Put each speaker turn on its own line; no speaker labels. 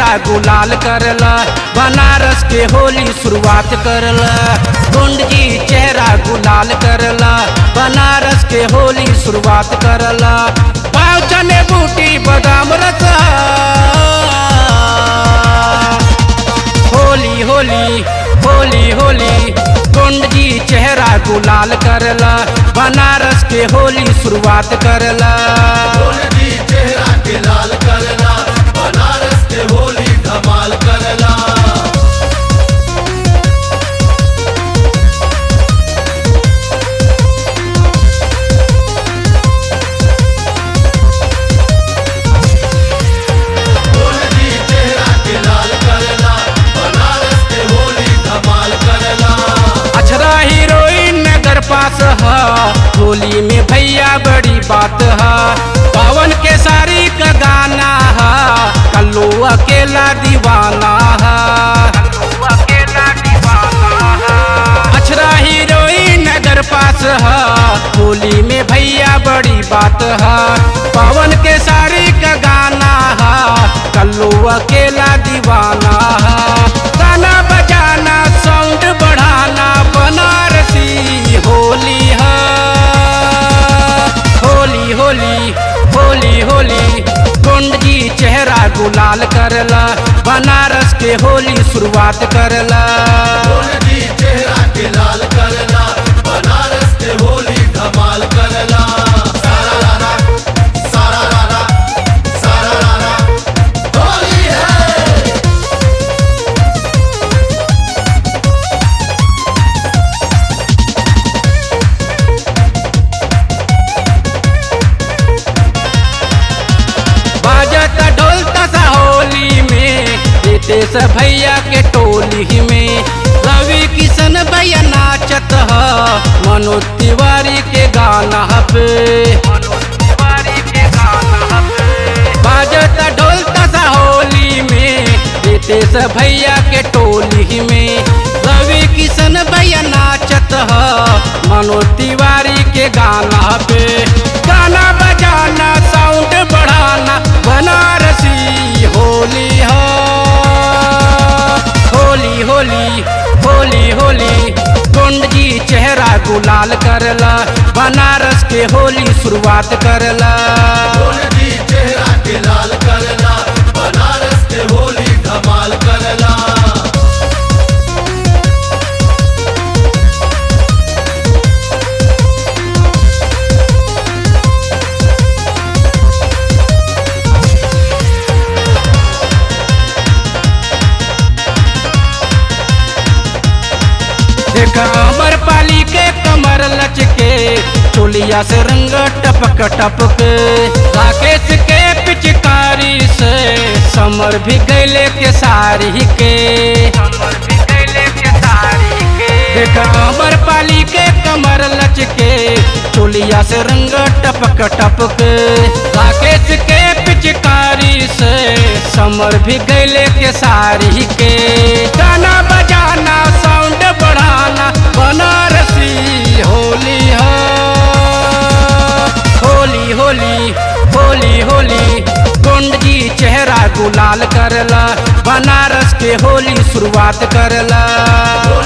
गुलाल करला बनारस के होली शुरुआत करला गुंड जी चेहरा गुलाल करला बनारस के होली शुरुआत करला पाँव चने बूटी बादाम रस होली होली होली होली गुंड जी चेहरा गुलाल करला बनारस के होली शुरुआत करला
जी चेहरा के लाल करला बनारस के होली धमाल करला जी चेहरा के लाल करला बनारस के होली धमाल करला
अछरा हीरोइन नगर पास है होली में भैया बड़ी बात है पवन के सारी का गाना है कल्लू अकेला दीवाना है अछरा हीरोइन नगर पास है होली में भैया बड़ी बात है पवन के सारी का गाना है कल्लू अकेला दीवाना है गाना बजाना साउंड बढ़ाना बनारसी होली है होली होली होली होली कुंड जी चेहरा गुलाल करला बनारस के होली शुरुआत करला
जी चेहरा के लाल करला बनारस के होली धमाल करला सारा रारा सारा रारा सारा रारा होली है
बाजत ढोल तसा होली में रितेश भैया के टोली में रवि किशन भैया नाचत ह मनोज तिवारी के गाना पे बाजत ढोल तसा होली में रितेश भैया के टोली में रवि किशन भैया नाचत ह मनोज तिवारी के गाना पे गाना बजाना साउंड बढ़ाना बनारसी होली हो होली होली होली होली कुंड जी चेहरा गुलाल करला बनारस के होली शुरुआत करला
जी चेहरा के लाल करला बनारस के होली धमाल करला
देखा अमर पाली के कमर लचके चोलिया से रंग टपक टपक राकेश के पिचकारी से समर भी गैले के सारी के देखा अमर पाली के कमर लचके चोलिया से रंग टपक टपक राकेश के पिचकारी से समर भी गैले के सारी के गाना बजाना साउंड बढ़ाना बनारसी होली हो होली होली होली होली कुंड जी चेहरा गुलाल करला बनारस के होली शुरुआत करला